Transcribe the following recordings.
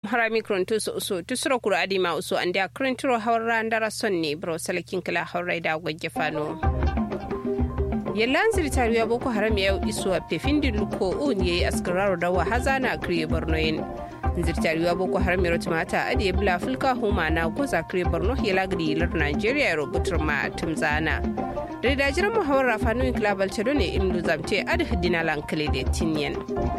harami kronto so so tusuro kuro adima uso ande akrintiro hawra ndara sonne bro salakin kala hawra da gwagge fano yallan ziritari ya boko haram ya isu a pefindi luko un yayi askararo da wa hazana kriye borno yin ziritari ya boko haram ya mata adi ya bula fulka huma na goza kriye borno ya lagri lar nigeria ya rubutar ma tumzana da da jiran muhawar rafanu in kilabal cedo ne in zamte adi hidina lankale da tinyen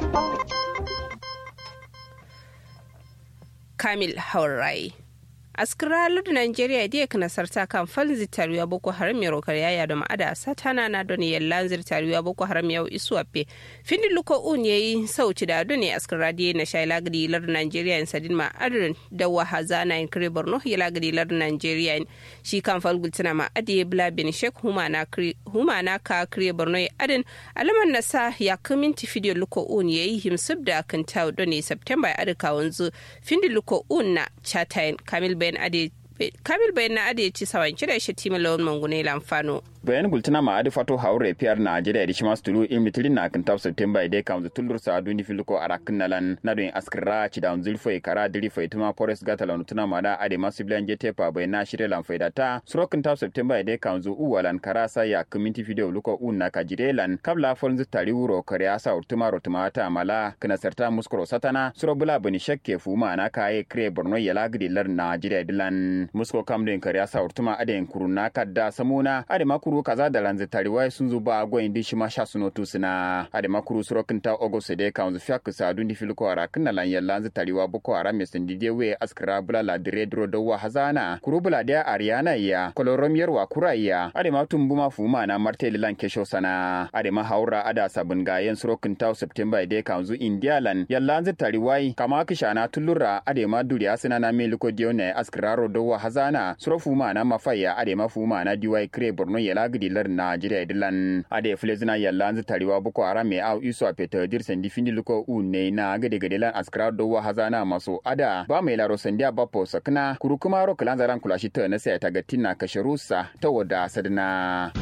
kamil haurai askiralar da nigeria da kana sarta kan falin zitariya boko haram ya rokar yaya da ma'ada satana na don yallan zitariya boko haram ya isu appe findi luko un yayi sauci da don askira da na shay lagdi lar nigeria in sadin ma adrin da wahaza na in kire borno ya lagdi lar nigeria shi kan fal gultina ma adi bla bin shek huma na huma na ka kire borno ya adin alaman na sa ya kaminti fidiyo luko un yayi himsub da kan tawo don september ya adika wanzu findi luko un na chatain kamil bayan ade kamil bayan na ade ci sawan kira shi tima lawan mangune lamfano bayan gultuna ma adi fato haure piyar na ajira di shimas tulu in mitilin na kan tafsir temba ide kam tulur sa duni filuko arakin nalan na don askira ci da unzil foi kara diri foi tuma forest gata la tuna ma da ade masu bilan je tepa bayan na shirye lan faida ta surokin tafsir temba ide kam zu uwalan kara sa ya community video luko un na kajire lan kabla fon zu tari wuro kare asa urtuma rotuma ta mala kana sarta muskuro satana suro bula bani shakke fuma na kaye kre borno ya lagdi lar na ajira dilan musko kam den kare asa urtuma ade kuruna kadda samuna ade makuru makuru kaza da lanze tariwai sun zo ba gwa indi shi ma sha suno tu suna ade makuru surokin ta ogost de kan zu fiak sa du ni filko ara kin lan yalla lanze tariwa boko ara me sun dide we askra bula la dire dro do wa hazana kuru bula de ariana ya kolorom yarwa kuraya ade ma tumbu ma fuma na marteli lan kesho sana ade ma haura ada sabun gayen surokin ta september de kan zu india lan yalla lanze tariwai kama kishana tulura ade ma duriya suna na me liko dione askraro do wa hazana suro fuma na mafaya ade ma fuma na diwai kre borno yala gidilar Najeriya dilan ade flezina yalla anzu tariwa boko haram me au iso a peta dir sendi findi luko une na gade gade lan askra do wa hazana maso ada ba mai laro sandiya bapo sakna kuru kuma ro kalan zaran kula shi ta na sai ta gatina kasharusa ta wada sadna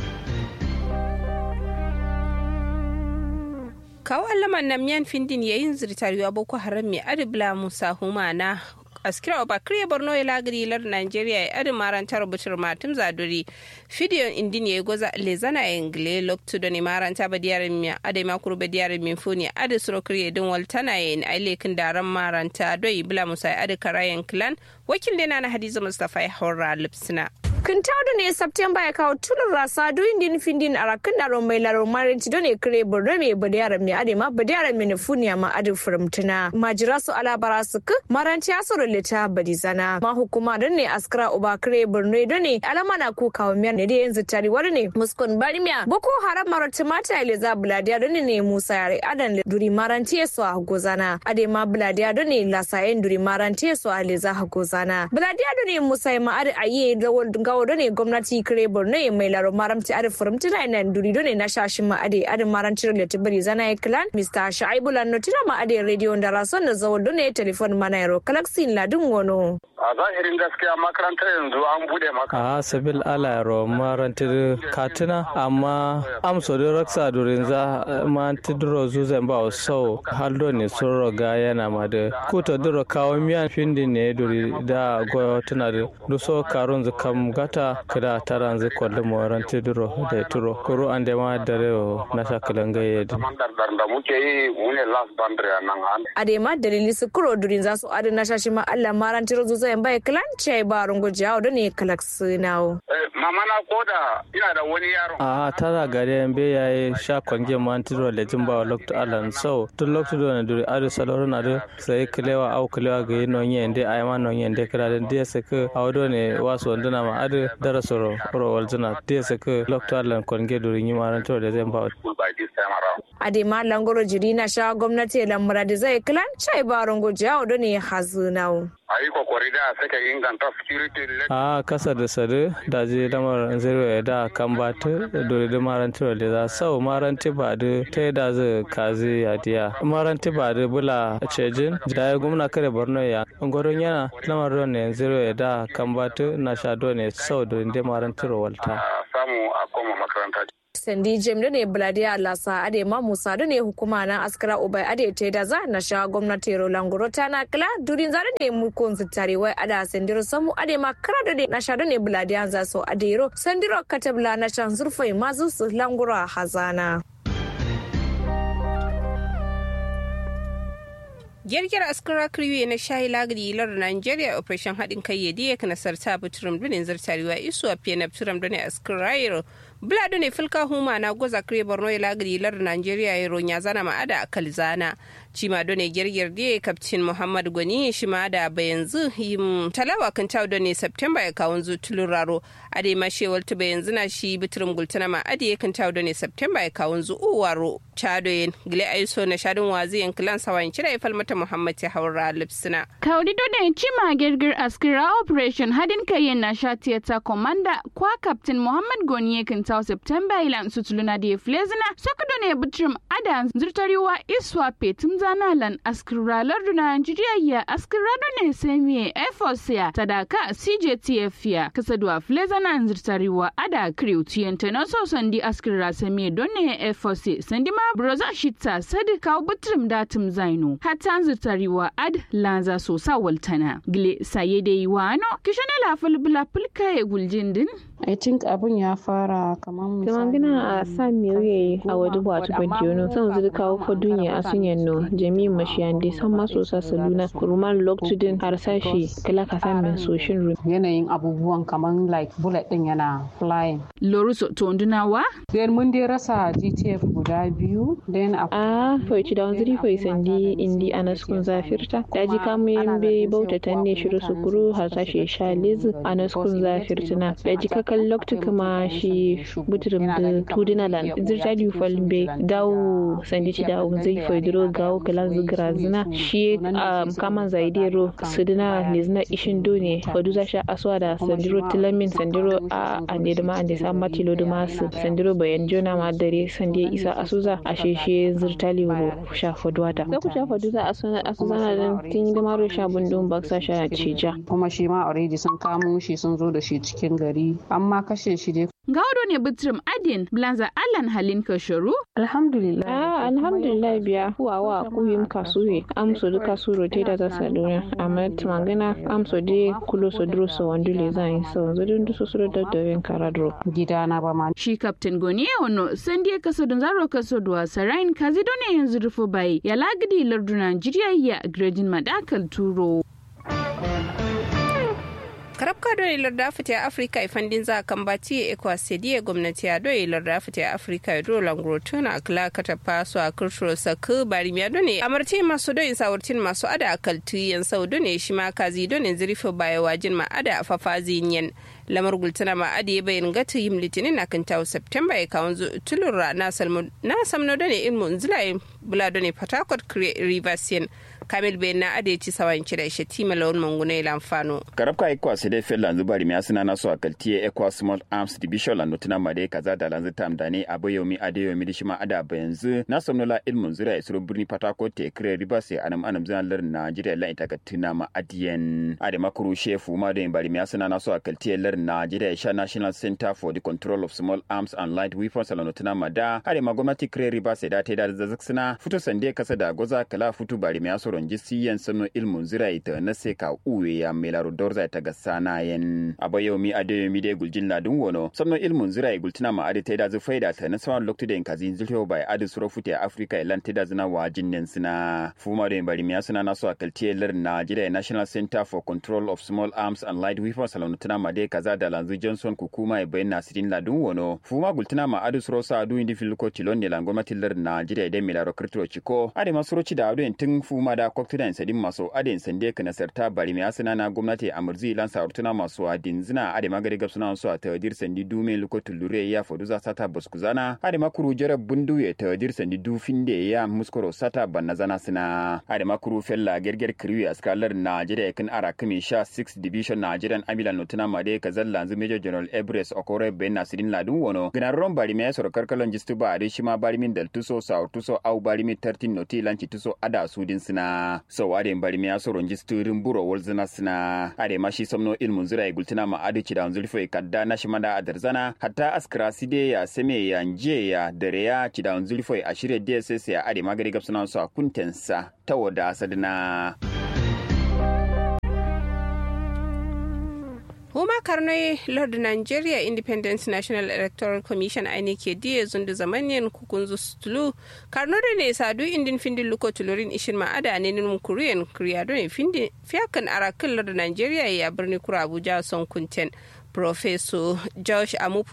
kawo allaman nan miyan findin yayin zirtariwa boko haram mai adibla musa humana askira oba kriye borno ya lagiri lar nigeria ya adi maranta rubutar matum zaduri fidiyon indin ya goza lezana ya ingle loktu da ne maranta ba diyarin mi adi makuru ba diyarin min funi adi suro kriye din waltana ya in ailekin daren maranta doi bula musa ya adi karayen clan wakil dena na hadiza mustapha ya haura lipsina kintaudu ne september ya kawo tulun rasa duyin din findin a rakin da ron mai laro marinci don ne kire borno mai badiyar mai adema badiyar mai nufuniya ma adi furamtuna majira su alabara su ku maranci ya suru lita badizana ma hukuma don ne askara uba kire borno don ne alama na ku kawo miyar ne da yanzu tari wani ne muskun barimiya boko haram marati mata ile za buladiya don ne musa yare adan duri maranci ya su a gozana adema buladiya don ne lasayen duri maranci ya su a leza a gozana buladiya don ne musa ya ma'ari a yi rawar gawo ne gwamnati kire borno ya mai laro maramci ade furamti na ina duri ne na shashin ma ade ade maranci da tibiri zana ya clan mr shaibu lanno tina ma ade radio da rason da zawo ne telefon mana yaro kalaksin ladin wono a zahirin gaskiya makarantar yanzu an bude maka a sabil ala yaro marantar katina amma amso da raksa durin za ma tidro zuzan ba so haldo ne sun roga yana ma da kuta duro kawo miyan findin ne duri da goyo tana da duso karun zukam gata kada taran zai kwalli moran tiduro da turo kuro an da ma da rewa na shakalan gaye da da muke yi mune last boundary nan an adema dalili su kuro durin za su adi na shashi ma Allah maran tiro zuza yan bai klan ce ba rungu jawo da ne kalak sinawo mama na koda ina da wani yaro a tara gari yan be yayi sha kwange man tiro da jin ba lokto alan so tun lokto do na duri adu saloro na do sai kilewa au kilewa ga yin nonye inde ay ma nonye inde kira den dia se ke awdo ne waso ndana ma adu dara soro ro waljina dia se ke lokto alan kwange duri ni maran tiro da zan ba adema langoro jiri na sha gwamnati lamura da zai klan chai ba rungu jawo da ne hazunawo a yi kokari da sake inganta security a kasa da sadu da je lamar zirwe da kan ba ta dole da maranti da za sau maranti ba da ta da zai kazi ya diya maranti ba da bula cejin da ya gwamna kare borno ya gwaron yana lamar ron ne zirwe da kan ba ta na sha ne sau da inda maranti walta samu a koma makaranta sandi jem da ne buladiya lasa ade ma musa da ne hukuma na askara ubai ade te da za na sha gwamnati rolangoro ta na kala durin zare ne mukon su tare wai ada sandiro samu ade ma kara da ne na sha da ne buladiya za so adero sandiro katabla na shan zurfai mazu su langoro a hazana. girgir askara kriwe na shayi lagri lar nigeria operation haɗin kai ya diya kana sarta buturum dunin zartarewa isu a fiye na buturum dunin askara yaro bula ne fulka huma na goza kire borno ya lagri lar nigeria yaro ya zana ma'ada a kalzana cima done girgir diya kaptin muhammad gwani shi ma da bayanzu yim talawa kan tawo done september ya kawun zu tuluraro ade ma shewal tuba yanzu na shi buturum gultana ma ade kan tawo done september ya kawun zu uwaro chadoyen gile aiso na shadin wazi yankilan sawan cire ya falmata muhammad ya haura lipsina kaudi done cima girgir askira operation hadin kayen na sha tiyata komanda kwa captain muhammad goni kan tawo september ilan sutuluna da flezina saka done buturum ada zurtariwa iswa petum zana lan askira larduna nigeria ya askira done semi efforts ya sadaka cjtf ya kasadwa flezana zurtariwa ada crew tiyanta na so sandi askira semi done efforts sandi ma broza shita sadi kawo buturum datum zaino hata zurtariwa ad lanza so sa waltana gile saye da yi wano kishana la fulbula fulka ya guljin din I think abun ya fara kamar misali. Kaman gina a sa miyoye a wadu ba tu banjiyono san zuri kawo fa dunya a sun yanno jami mashiyande san maso sa saluna kuruman loktudin har sashi kala ka san min soshin ru. Yanayin abubuwan kamar like bullet din yana flying. loruso tondunawa Then mun dai rasa GTF guda biyu. Then a A faici da wanzuri fai sandi indi anaskun zafirta. Daji kamu yambe bauta tanne shiru sukuru har sashi sha lizu anaskun zafirtina. Daji kakan loktu kuma shi buturum da tudinalan. Zirta di falbe dawo sandi ci dawo zai fai duro gawo kala zigira zina. Shi um, kaman zaidero sudina lizna ishin done fadu za sha aswa da sandiro tilamin sandiro a ande da ma ande sa matilo da masu sandiro bayan jona ma dare sande isa asuza a sheshe zirtali wo sha faduwata. Sai ku sha faduza asuza na dan tin yi da maro sha bundun baksa sha cija. kuma shi ma already sun kamo shi sun zo da shi cikin gari. Amma kashe shi dai gaudo ne bitrim adin blanza alan halin kasharu alhamdulillah. Ah, alhamdulillah biya huwawa kuyim kasuye amso duka suro te da zasa duniya amma tumangana amso de kulo so duro so wandule zan so zodin duso suro da doyen karadro. Gidana ba ma. shi captain goni ono sandi kaso don zaro kaso duwa sarain kazi done yanzu rufo bai ya lagidi lardu nigeria ya gredin madakal turo karabka do ilar da fita afirka ifandin za kan bati ya ekwa sediye gwamnati ya do ilar da fita afirka ya do langro tuna akla kata paso a kurshuro saku bari miya do ne amarti masu do isa wurtin masu ada akaltu yan sau do ne shi ma kazi do ne zirifo baya wajin ma ada fafazi yan lamar gultuna ma adi ya bayin gata yim litinin na kan tawo september ya kawon tulura na samno do ne ilmu nzila bula do ne patakot rivers yan kamil bayan na adi ci sawan kira shi tima lawan manguna ya lamfano karabka ikwa sai dai fel lanzu bari miya suna naso a kaltiye ekwa small arms division lanzu tuna made kaza da lanzu tam da ne abayomi adeyomi da shima ada ba yanzu na somnola ilmun zura ya suru birni patako te kire riba sai anam anam zan lar najeriya la ita tuna ma adiyen ade makuru shefu ma da bari miya suna naso a kaltiye lar najeriya sha national center for the control of small arms and light weapons lanzu tuna ma da ade ma gwamnati kire riba sai da ta da zazzak suna fito sande kasa da goza kala futu bari miya soron jisiyan sano ilmun zura ita na sai ka uwe ya melaro dorza ta ga sana yen abayomi adeyomi de guljin ladun wono samno ilmun zira gultina ma ade teda zu faida ta na sawan loktu de kazi zilho bai ade suro fute africa elan teda zina wajin nen sina fuma de bari miya suna naso akalti lar Nigeria National Center for Control of Small Arms and Light Weapons salon tana ma de kaza da lanzu Johnson kukuma e bayan nasirin ladun wono fuma gultina ma ade suro sa adu indi filko tilon ne lan gwamnati lar Nigeria de milaro kirtiro chiko ade masuro ci da adu tun fuma da koktudan sadin maso ade sande kana sarta bari miya suna na gwamnati amurzi lan saurtuna masu adin zina ade magari gab suna su a tawadir sandi dume luko tulure ya fodu za sata baskuzana ade makuru jara bundu ya tawadir sandi du finde ya muskoro sata banna zana sina ade makuru fella gerger kriwi askalar najeriya kan ara kami sha 6 division nigerian amilan notuna made kazal lanzu major general ebres okore ben nasirin ladun wono gina ron bari me sor karkalon jistu ba ade shima bari min dal tuso sa tuso au bari min 13 noti lanci tuso ada sudin sina sadina so ade bari mi aso ronji sturin buro wolzina sina ade mashi somno ilmun zura e gultina ma ade ci da zulfo e kadda na shimanda adarzana hatta askra side ya seme ya nje ya dare ya ci da zulfo e ashire dss ya ade magari gapsuna so kuntensa tawoda sadina huma karnoy lord nigeria independent national electoral commission aine ke diye zundu zamanyen kukunzu stulu karno da ne sadu indin findin luko tulurin ishin ma'ada ne nin kuriyan kriyado ne findin fiyakan arakin lord nigeria ya birni kura abuja son kunten Profeso Josh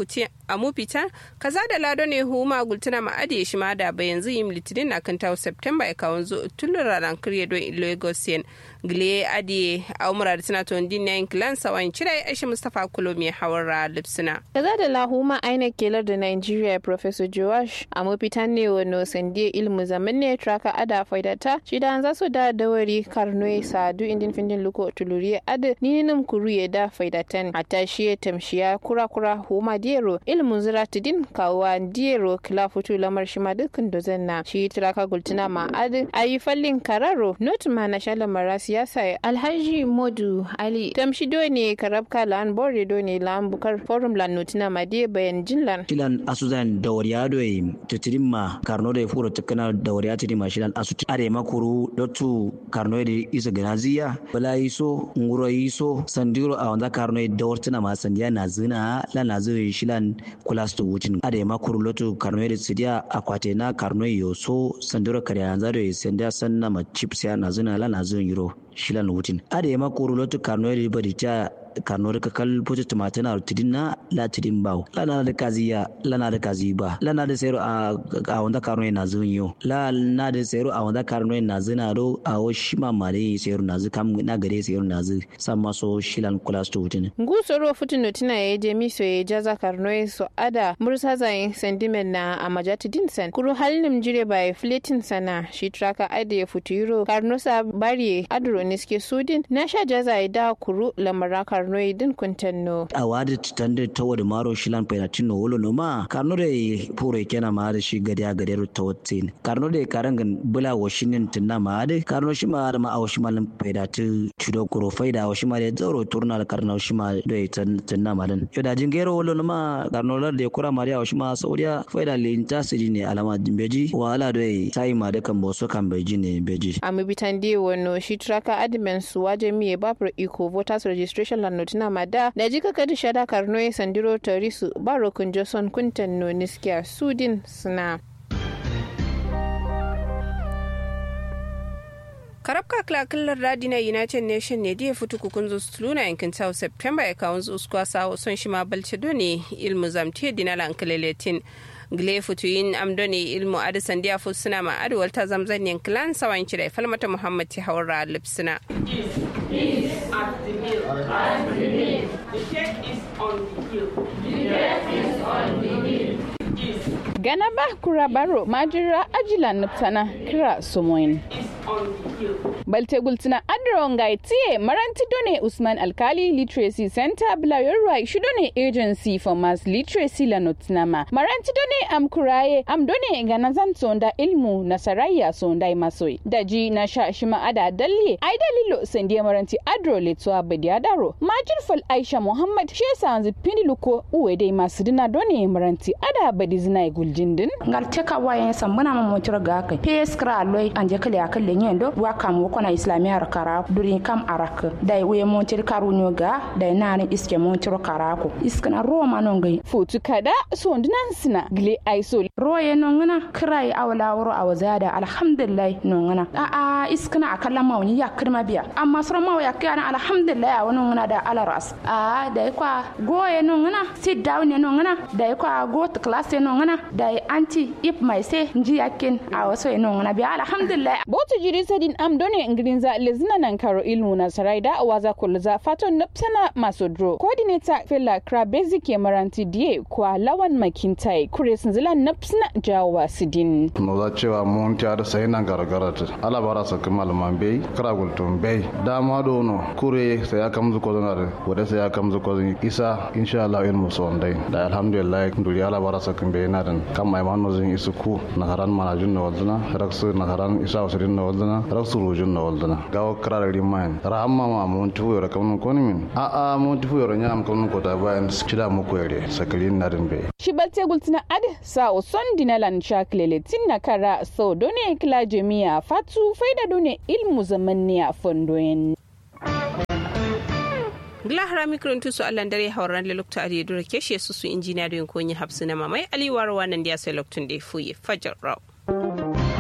Amupita kaza da lado ne huma gultuna ma'adi shi ma da yanzu yin litinin na kan tawo Septemba ya kawon zo tulun ranar kirye don Lagos yen gile adi a umara da tana ton din yayin kilan sawan cira ya ashe Mustapha Kulomi hawar lipsina. Kaza da lahuma aina kelar da Nigeria Professor Josh Amupita ne wano sande ilmu zaman ne traka ada faidata shi da za su da dawari karnoe sadu indin findin luko tuluri ada nininum kuru ya da faidatan hatta shi ya tamshiya kura-kura huma diero ilmin zira tidin kawa diero kila futu lamar shi ma dukkan dozan na shi tiraka gultuna ma adi ayi fallin kararo not ma na shala mara siyasa alhaji modu ali tamshi do ne karabka lan bore do ne lan bukar forum lan notina ma die bayan jinlan shilan asuzan dawariya do e titirin ma karno da furo tukana dawariya tidin ma shilan asu are makuru dotu karno da isa ganaziya bala iso nguro iso sandiro a wanda karno da dawartuna ma sandiya na zina la na zo shilan kula sto wutin ade ma kuru lotu karno da sidiya akwate na karno yoso sandiro kare yanzu da sandiya sanna ma chips ya na zina la na zo yiro shilan wutin ade ma kuru lotu karno da bari ta karno ka kal puto tomate na tidin na la tidin baw la na da kaziya la na da kazi ba la na da sero a a wanda karno na zunyo la na da sero a wanda karno na zina ro a o shima mare sero na zu kam na gare sero na zu samma so shilan kula sto wutin ngusoro futin notina ya je miso ya jaza karno so ada mursa zayin sentimen na a majati dinsan kuru halin jire ba fletin sana shi traka ade ya futuro karno sa bari adro niske sudin na sha jaza ya da kuru lamara karno din kuntanno a wadi tande tawo da maro shilan penatino wolo no ma karno de puro kena ma da shi gadiya gadero tawatin karno de karangan bula washinin tinna ma de karno shi ma da ma a washi malam pedatu chudo kuro faida washi ma de zoro turna da karno shi ma de tinna ma dan yo da jingero wolo no ma karno la de kura maria washi ma saudiya faida le inta sidi ne alama dimbeji wala de tai ma da kan boso kan beji ne beji ami bitande wono shi traka admin su waje miye babur iko voters registration lan notina mada da jika kadi shada karno ya sandiro torisu barokun joson kuntan no niskiya sudin suna karabka klakilar radi na united nation ne da ya fito kukun luna yankin south september ya kawo zuwa sawo son shi ma balce ne ilmu zamtiya dina lankaleletin gile futuyin amdoni ilmu adi sandiya fu suna ma adi walta zamzan yankilan sawan cire falmata muhammad ti haura lipsina gana ba kura baro majira ajila nuptana kira somoin balte gultina adron ga tiye maranti done usman alkali literacy center blayorwa shi done agency for mass literacy la notnama maranti done am kuraye am done gana zan sonda ilmu nasarayya sonda masoi daji na sha shima ada dalle ai dalilo sandiya maranti adro letwa badi adaro majir fal aisha muhammad shi sanzi pindiluko uwe dai masu dina done maranti ada badi zina guljindin ngal teka wayen sambuna ma motir ga kai pes kra loy anje kale akale nyendo wa kam wo kona islamiyar kara duri kam arak dai we motir karu nyoga dai nani iske motir kara ko iskana roma non gai futu kada sondinan sina gle aiso roye nongana krai awla woro awzada alhamdulillah nongana a a iskana akalla mawni ya kirma biya amma sura maw ya kana alhamdulillah a wono ngana da alaras a dai kwa goye nongana sit down ne nongana dai kwa go to class ne nongana dai anti ip mai se nji yakin a waso ne nongana biya alhamdulillah botu jiri sadin am done ingrinza lezina nan karo ilmu na saraida waza kulza faton napsana masodro coordinator fela krabezi ke maranti die kwa lawan makintai kure sinzila napsana jawa sidin no za cewa mun ta da sai nan gargara ta ala bara sa kuma malaman bai kara gultun bai dama do no kure sai ya kamzu ko zanar wada sai ya kamzu ko isa insha Allah ilmu so dai da alhamdulillah duri ala bara sa kun bai na dan kan mai manu zin isu ku na haran manajin na wazna raksu na haran isa wasirin na waldana raksu rojin na waldana gawa kara rimain rahamma ma mun tufu yoro kamnu koni min a a mun tufu yoro nyam kamnu kota bayan cida muku yare sakalin narin be shi balte gultina ad sa o son dinalan shaklele tinna kara so done kila jami'a fatu faida done ilmu zamanniya fondoyen gila hara mikron tusu allan dare hauran le lokta ari dura keshe su su injiniya don konyi hapsu na mamai aliwar wannan dia sai loktun da fuye fajar raw